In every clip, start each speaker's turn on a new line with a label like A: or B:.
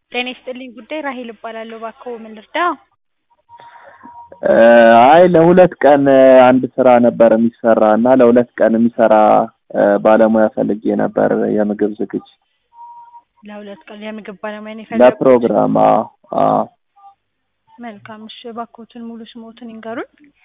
A: ጤና ይስጥልኝ ጉዳይ ራሔል እባላለሁ። እባክዎ ምን ልርዳ?
B: አይ ለሁለት ቀን አንድ ስራ ነበር የሚሰራ እና ለሁለት ቀን የሚሰራ ባለሙያ ፈልጌ ነበር የምግብ ዝግጅት
A: ለሁለት ቀን የምግብ ባለሙያ ነው የፈለጉት?
B: ለፕሮግራም አዎ አዎ
A: መልካም እሺ እባክዎትን ሙሉ ስምዎትን ይንገሩኝ?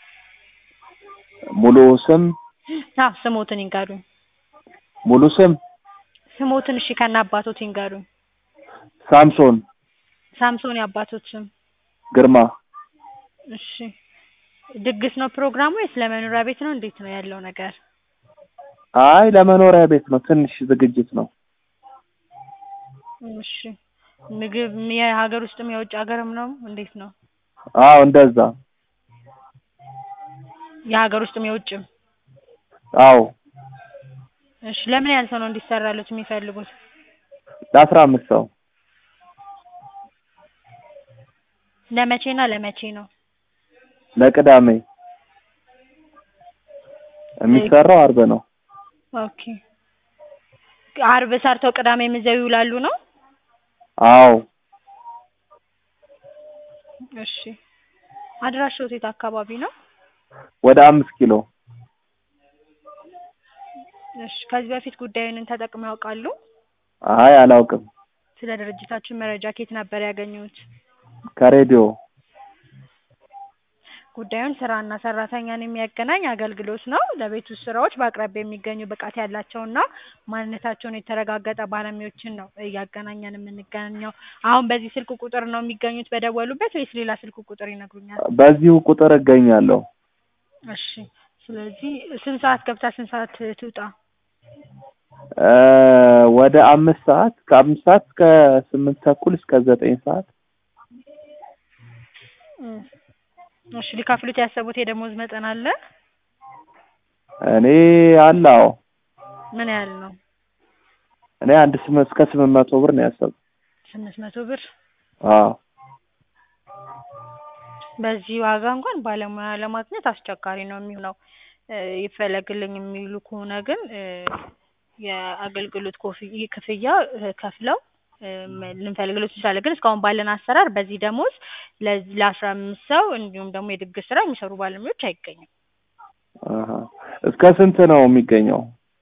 B: ሙሉ ስም
A: አዎ ስምዎትን ይንገሩኝ?
B: ሙሉ ስም
A: ስምዎትን እሺ ከነ አባቶት ይንገሩኝ?
B: ሳምሶን
A: ሳምሶን የአባቶት ስም?
B: ግርማ
A: እሺ ድግስ ነው ፕሮግራሙ ወይስ ለመኖሪያ ቤት ነው እንዴት ነው ያለው ነገር?
B: አይ ለመኖሪያ ቤት ነው ትንሽ ዝግጅት ነው
A: እሺ ምግብ የሀገር ውስጥም የውጭ ሀገርም ነው እንዴት ነው?
B: አዎ እንደዛ
A: የሀገር ውስጥም የውጭም?
B: አዎ
A: እሺ ለምን ያህል ሰው ነው እንዲሰራልዎት የሚፈልጉት?
B: ለአስራ አምስት ሰው
A: ለመቼ እና ለመቼ ነው?
B: ለቅዳሜ የሚሰራው አርብ ነው
A: ኦኬ አርብ ሰርተው ቅዳሜም እዚያው ይውላሉ ነው?
B: አዎ
A: እሺ አድራሻዎት የት አካባቢ ነው?
B: ወደ አምስት ኪሎ
A: እሺ ከዚህ በፊት ጉዳዩን ተጠቅመው ያውቃሉ?
B: አይ አላውቅም
A: ስለ ድርጅታችን መረጃ ከየት ነበር ያገኙት?
B: ከሬዲዮ
A: ጉዳዩን ስራና ሰራተኛን የሚያገናኝ አገልግሎት ነው። ለቤት ውስጥ ስራዎች በአቅራቢያ የሚገኙ ብቃት ያላቸውና ማንነታቸውን የተረጋገጠ ባለሙያዎችን ነው እያገናኘን የምንገኘው። አሁን በዚህ ስልክ ቁጥር ነው የሚገኙት በደወሉበት ወይስ ሌላ ስልክ ቁጥር ይነግሩኛል?
B: በዚሁ ቁጥር እገኛለሁ
A: እሺ ስለዚህ ስንት ሰዓት ገብታ ስንት ሰዓት ትውጣ?
B: ወደ አምስት ሰዓት ከአምስት ሰዓት እስከ ስምንት ተኩል እስከ ዘጠኝ ሰዓት
A: እሺ ሊከፍሉት ያሰቡት የደሞዝ መጠን አለ?
B: እኔ አለ አዎ
A: ምን ያህል ነው?
B: እኔ አንድ ስምንት እስከ ስምንት መቶ ብር ነው ያሰብኩት
A: ስምንት መቶ ብር
B: አዎ
A: በዚህ ዋጋ እንኳን ባለሙያ ለማግኘት አስቸጋሪ ነው የሚሆነው ይፈለግልኝ የሚሉ ከሆነ ግን የአገልግሎት ክፍያ ከፍለው ልንፈልግልዎት እንችላለን ግን እስካሁን ባለን አሰራር በዚህ ደሞዝ ለአስራ አምስት ሰው እንዲሁም ደግሞ የድግስ ስራ የሚሰሩ ባለሙያዎች አይገኙም።
B: አሀ እስከ ስንት ነው የሚገኘው?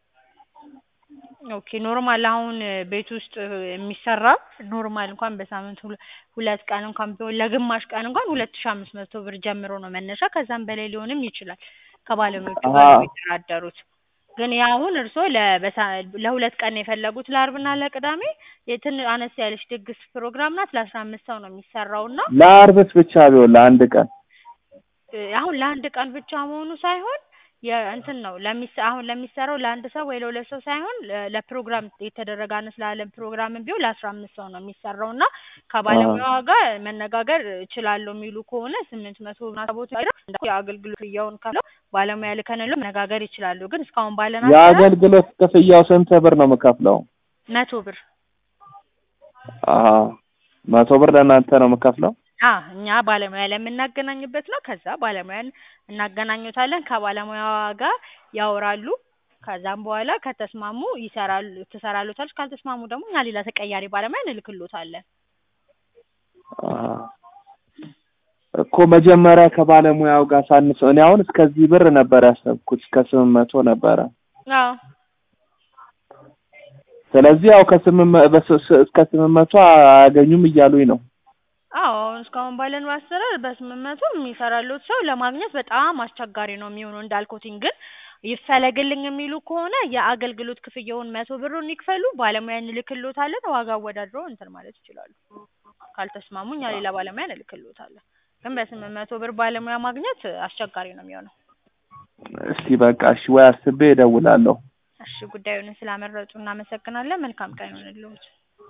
A: ኦኬ ኖርማል አሁን ቤት ውስጥ የሚሰራ ኖርማል እንኳን በሳምንት ሁለት ቀን እንኳን ቢሆን ለግማሽ ቀን እንኳን ሁለት ሺህ አምስት መቶ ብር ጀምሮ ነው መነሻ ከዛም በላይ ሊሆንም ይችላል ከባለሙያዎቹ ጋር ነው የሚደራደሩት። ግን ያ አሁን እርስዎ ለሁለት ቀን ነው የፈለጉት ለአርብና ለቅዳሜ የትን አነስ ያለች ድግስ ፕሮግራም ናት ለአስራ አምስት ሰው ነው የሚሰራው እና
B: ለአርብስ ብቻ ቢሆን ለአንድ ቀን
A: አሁን ለአንድ ቀን ብቻ መሆኑ ሳይሆን የእንትን ነው ለሚሰ አሁን ለሚሰራው ለአንድ ሰው ወይ ለሁለት ሰው ሳይሆን ለፕሮግራም የተደረገ አነስ ላለ ፕሮግራምም ቢሆን ለአስራ አምስት ሰው ነው የሚሰራው እና ከባለሙያዋ ጋር መነጋገር እችላለሁ የሚሉ ከሆነ ስምንት መቶ ቦት የአገልግሎት ክፍያውን ከፍለው ባለሙያ ልከንልዎ መነጋገር ይችላሉ። ግን እስካሁን ባለን
B: የአገልግሎት ክፍያው ስንት ብር ነው የምከፍለው?
A: መቶ ብር
B: አሀ መቶ ብር ለእናንተ ነው የምከፍለው?
A: አዎ እኛ ባለሙያ ለምናገናኝበት ነው። ከዛ ባለሙያን እናገናኙታለን ከባለሙያዋ ጋር ያወራሉ። ከዛም በኋላ ከተስማሙ ይሰራሉ ትሰራልዎታለች ካልተስማሙ ደግሞ እኛ ሌላ ተቀያሪ ባለሙያ እንልክልዎታለን።
B: አሀ እኮ መጀመሪያ ከባለሙያው ጋር ሳንስ እኔ አሁን እስከዚህ ብር ነበር ያሰብኩት እስከ ስምንት መቶ ነበረ።
A: አዎ
B: ስለዚህ ያው ከስምንት እስከ ስምንት መቶ አያገኙም እያሉኝ ነው።
A: አዎ አሁን እስካሁን ባለን አሰራር በስምንት መቶ የሚሰራልዎት ሰው ለማግኘት በጣም አስቸጋሪ ነው የሚሆነው እንዳልኩትኝ ግን ይፈለግልኝ የሚሉ ከሆነ የአገልግሎት ክፍያውን መቶ ብሩን ይክፈሉ ባለሙያ እንልክልዎታለን ዋጋ አወዳድረው እንትን ማለት ይችላሉ። ካልተስማሙ እኛ ሌላ ባለሙያ እንልክልዎታለን። ግን በስምንት መቶ ብር ባለሙያ ማግኘት አስቸጋሪ ነው የሚሆነው።
B: እስቲ በቃ እሺ ወይ አስቤ እደውላለሁ።
A: እሺ ጉዳዩን ስላመረጡ እናመሰግናለን። መልካም ቀን ይሁንልዎት።